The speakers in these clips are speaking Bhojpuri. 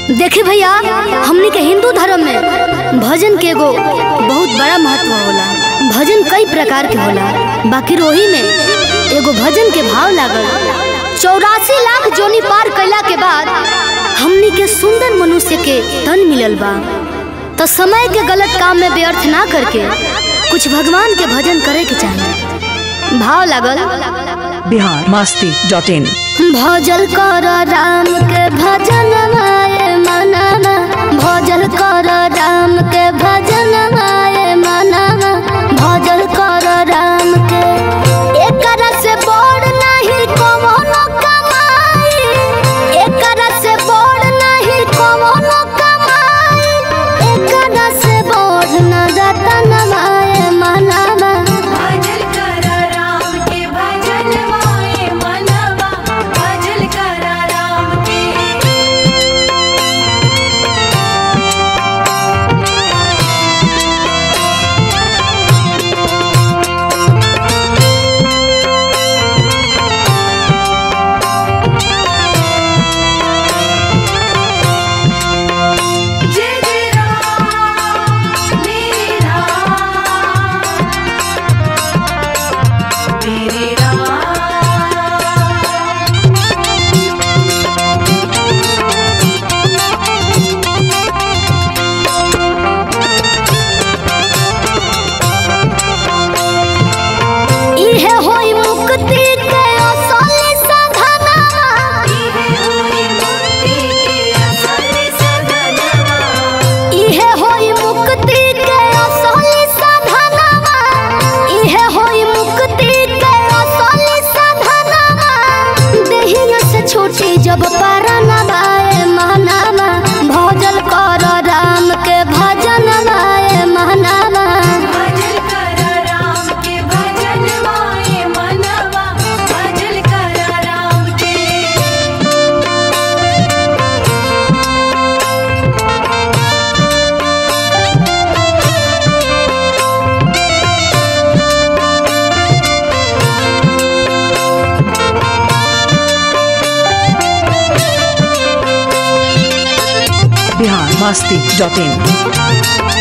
देखी भैया हमनी के हिंदू धर्म में भजन के एगो बहुत बड़ा महत्व होला भजन कई प्रकार के होला बाकी रोही में एगो भजन के भाव लागल चौरासी लाख जोनी पार कैला के बाद हमनी के सुंदर मनुष्य के तन मिलल बा तो समय के गलत काम में व्यर्थ ना करके कुछ भगवान के भजन करे के चाहिए भाव लागल बिहार मस्ती डॉट इन भजल कर राम के भजन माए मनमा भजल कर राम के भजन माए मनमा भजल कर राम के एकरा से बड़ नहीं कवनो कमाई एकरा से बड़ नहीं कवनो कमाई एकरा से बड़ न रतन माए मनमा भजल कर राम के भजन माए मनवा भजल कर राम के जय जय राम मेरे राम मेरे राम इहे होई मुक्ति के असली साधनवा इहे होई मुक्ति के असल सदनवा इहे होई मुक्ति के असली साधनवा इहे होई मुक्ति के असली साधनवा देहिया से छोटी जब परनवा ए महनावा भजल कर राम के भजन माए महनावा भजल कर राम के भजन माए मनवा भजल कर राम के बिहार मस्ती डॉट इन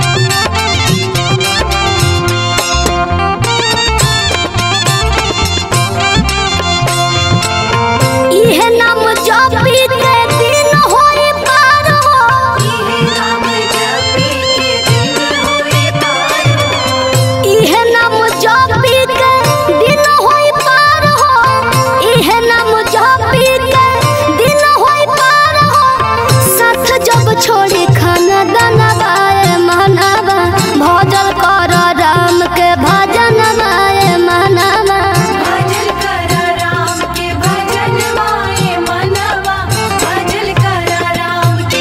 इहे नाम जपी के दिन होई पार हो इहे नाम जपी के दिन होए पार इहे नाम जपी के दिन होई पार हो इहे नाम जपी के दिन होई पार हो साथ जब छोड़ी खाना दाना बाए मनावा भजल कर राम के भजन माए मनावा भजल कर राम के भजन माए मनवा भजल कर राम के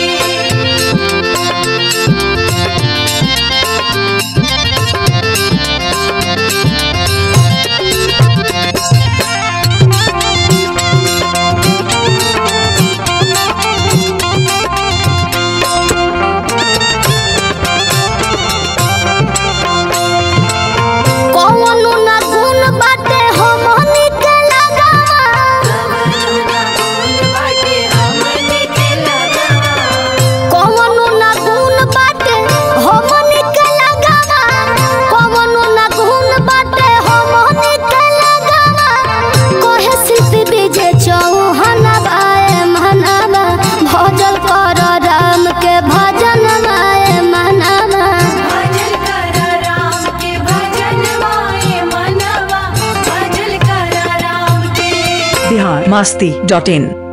कौनो ना गुण बाटे हमनी के लगावा कवनो ना गुण बाटे हमनी के लगावा कौनो ना गुण बाटे हमनी के लगावा कौनो ना गुण बाटे हमनी के लगावा कोहे सिद्धि बीजे चौहान बाए मनावा भजल कर राम के भजन माए मनावा भजल कर राम के भजन माए मनवा भजल कर राम के बिहार मस्ती डॉट इन